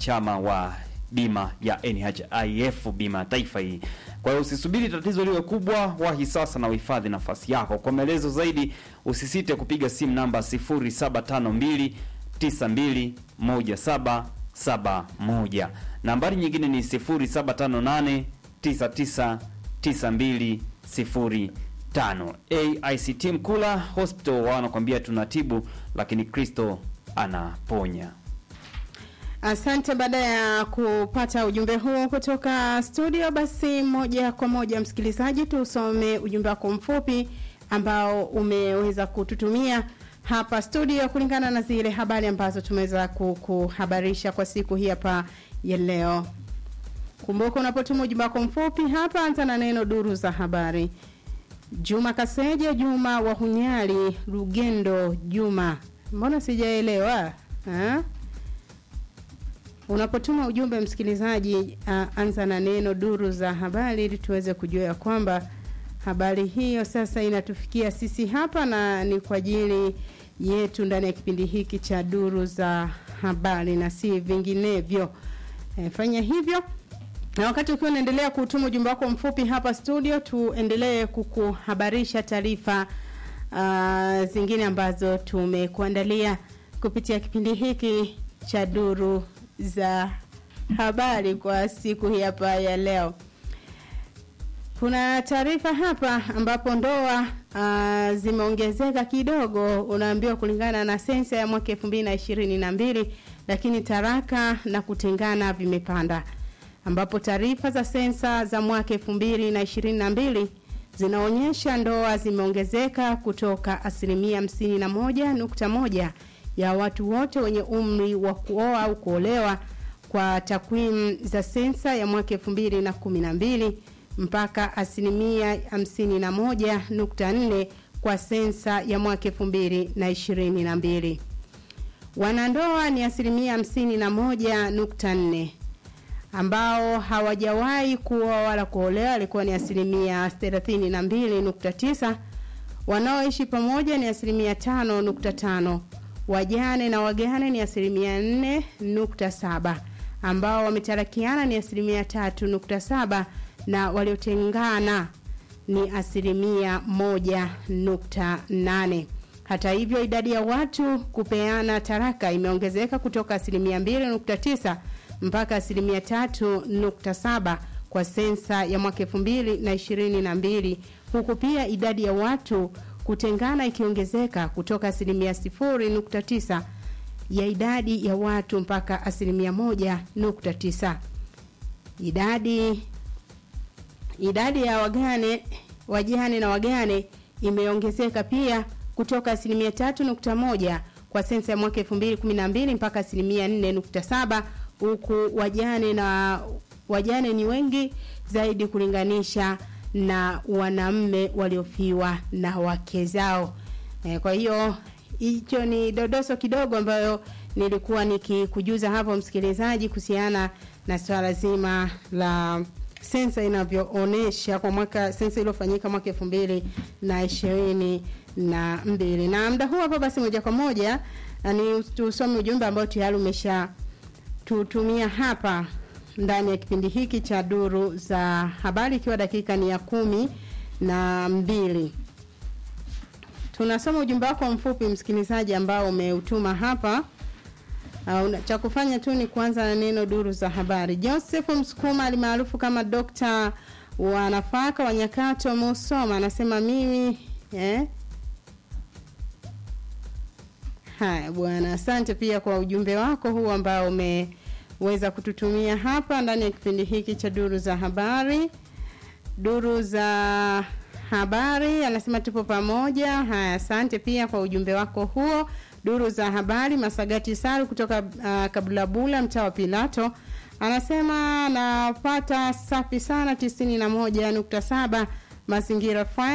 wanachama wa bima ya NHIF, bima ya taifa hii. Kwa hiyo usisubiri tatizo liwe kubwa, wahi sasa na uhifadhi nafasi yako. Kwa maelezo zaidi, usisite kupiga simu namba 0752 921771. Nambari nyingine ni 0758 999205. AICT Mkula Hospital wao wanakuambia tunatibu, lakini Kristo anaponya. Asante. Baada ya kupata ujumbe huo kutoka studio, basi moja kwa moja msikilizaji, tusome ujumbe wako mfupi ambao umeweza kututumia hapa studio kulingana na zile habari ambazo tumeweza kuhabarisha kwa siku hii hapa ya leo. Kumbuka unapotuma ujumbe wako mfupi hapa, anza na neno duru za habari. Juma Kaseje, Juma wa Hunyali, Lugendo Juma, mbona sijaelewa ha? Unapotuma ujumbe msikilizaji, uh, anza na neno duru za habari ili tuweze kujua ya kwamba habari hiyo sasa inatufikia sisi hapa na ni kwa ajili yetu ndani ya kipindi hiki cha duru za habari na si vinginevyo. E, fanya hivyo na wakati ukiwa unaendelea kutuma ujumbe wako mfupi hapa studio, tuendelee kukuhabarisha taarifa uh, zingine ambazo tumekuandalia kupitia kipindi hiki cha duru za habari kwa siku hii hapa ya leo. Kuna taarifa hapa ambapo ndoa uh, zimeongezeka kidogo, unaambiwa kulingana na sensa ya mwaka elfu mbili na ishirini na mbili, lakini taraka na kutengana vimepanda, ambapo taarifa za sensa za mwaka elfu mbili na ishirini na mbili zinaonyesha ndoa zimeongezeka kutoka asilimia hamsini na moja nukta moja ya watu wote wenye umri wa kuoa au kuolewa kwa takwimu za sensa ya mwaka elfu mbili na kumi na mbili mpaka asilimia hamsini na moja nukta nne kwa sensa ya mwaka elfu mbili na ishirini na mbili. Wanandoa ni asilimia hamsini na moja nukta nne ambao hawajawahi kuoa wala kuolewa alikuwa ni asilimia thelathini na mbili nukta tisa. Wanaoishi pamoja ni asilimia tano nukta tano. Wajane na wagane ni asilimia nne nukta saba ambao wametarakiana ni asilimia tatu nukta saba na waliotengana ni asilimia moja nukta nane. Hata hivyo idadi ya watu kupeana taraka imeongezeka kutoka asilimia mbili nukta tisa mpaka asilimia tatu nukta saba kwa sensa ya mwaka elfu mbili na ishirini na mbili huku pia idadi ya watu kutengana ikiongezeka kutoka asilimia sifuri nukta tisa ya idadi ya watu mpaka asilimia moja nukta tisa. Idadi idadi ya wagane wajane na wagane imeongezeka pia kutoka asilimia tatu nukta moja kwa sensa ya mwaka elfu mbili kumi na mbili mpaka asilimia nne nukta saba huku wajane na wajane ni wengi zaidi kulinganisha na wanaume waliofiwa na wake zao. E, kwa hiyo hicho ni dodoso kidogo ambayo nilikuwa nikikujuza hapo msikilizaji kuhusiana na swala zima la sensa inavyoonesha kwa mwaka sensa iliyofanyika mwaka elfu mbili na ishirini na mbili na muda huu hapa basi moja kwa moja ni tusome ujumbe ambao tayari umesha tutumia hapa ndani ya kipindi hiki cha duru za habari ikiwa dakika ni ya kumi na mbili tunasoma ujumbe wako mfupi msikilizaji ambao umeutuma hapa Uh, cha kufanya tu ni kuanza na neno duru za habari. Joseph Msukuma alimaarufu kama dokta wa nafaka wa Nyakato Musoma anasema mimi eh? Haya bwana, asante pia kwa ujumbe wako huu ambao umeweza kututumia hapa ndani ya kipindi hiki cha duru za habari. Duru za habari anasema tupo pamoja. Haya, asante pia kwa ujumbe wako huo. Duru za habari Masagati Saru kutoka uh, Kabulabula mtaa wa Pilato anasema napata safi sana tisini na moja nukta saba mazingira